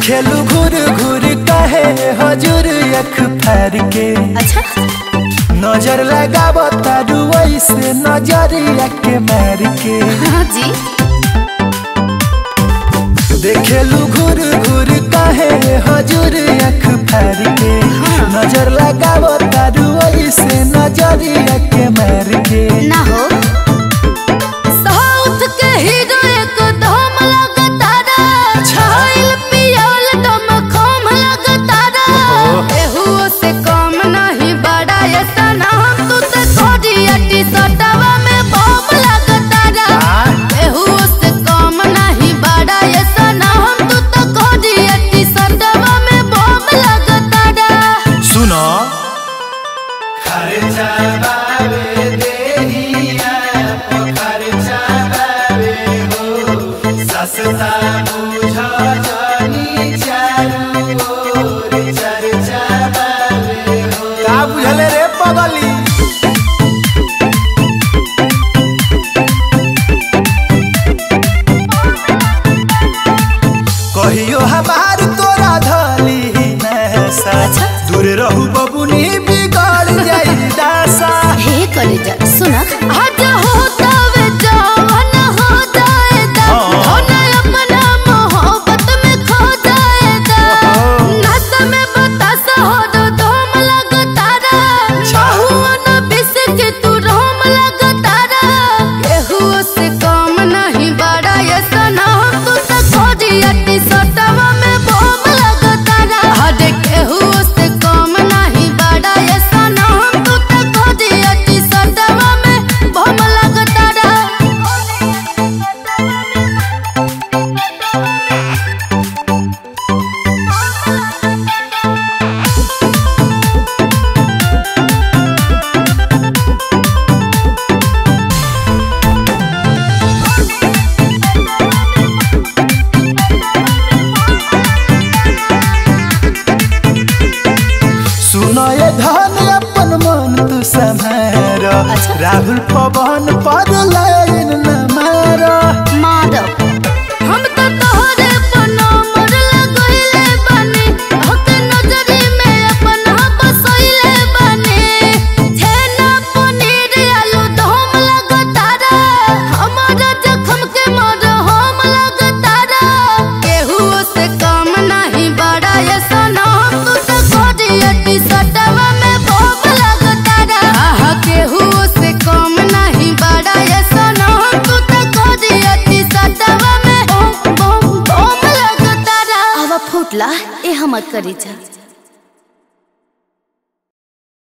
देखेलू घूर घूर कहे हजूर अख फार के अच्छा नजर लगाब तारू ऐसे नजरिया के मार के हाँ जी देखेलू घूर घूर कहे हजूर अख फार के नजर लगाब तारू ऐसे नजरिया के मार के ना हो साउथ के हीरो एक दम लगतारा छाइल पियल दम खम लगतारा एहू से कम नहीं बड़ा ये सनम तू तो कोडिया टी सटवा में बम लगतारा एहू से कम नहीं बड़ा ये सनम तू तो कोडिया टी सटवा में बम लगतारा सुनो का बुझले रे पगली कहियो हमार तोरा धली नैसा दूर रहू बबुनी बिगड़ जाई दासा हे कलेजा सुना आज होता वे जवान हो जाएगा हाँ। होना अपना मोहब्बत में खो जाएगा नस में बतासा हो दो धूम लगतारा बहुआ न बिस के तू रोम लगतारा केहू से कम नहीं बड़ा ये सनम तू तो खोजी अति सटवा में बम लगतारा हर केहू से कम नहीं बड़ा ये सनम तू तो खोजी अति सटवा में बम लगतारा सुनो ये धन अपन मन तू संभार राहुल पवन पर लाइन न मारा माधव हम तो तोहरे पनामर लगइले बानी हक नजरी में अपना बसइले बानी छेना पनीर आलू दम लगतारा हमारा जखम के मर हम लगतारा केहू से कम नहीं बड़ा ये सनम तू तो कोडियती सटवा में बम लगतारा आहा केहू से कम नहीं बड़ा ये सनम तू तो कोडियती सटवा में बम बम बम लगतारा आवा फुटला ए हमर करी जा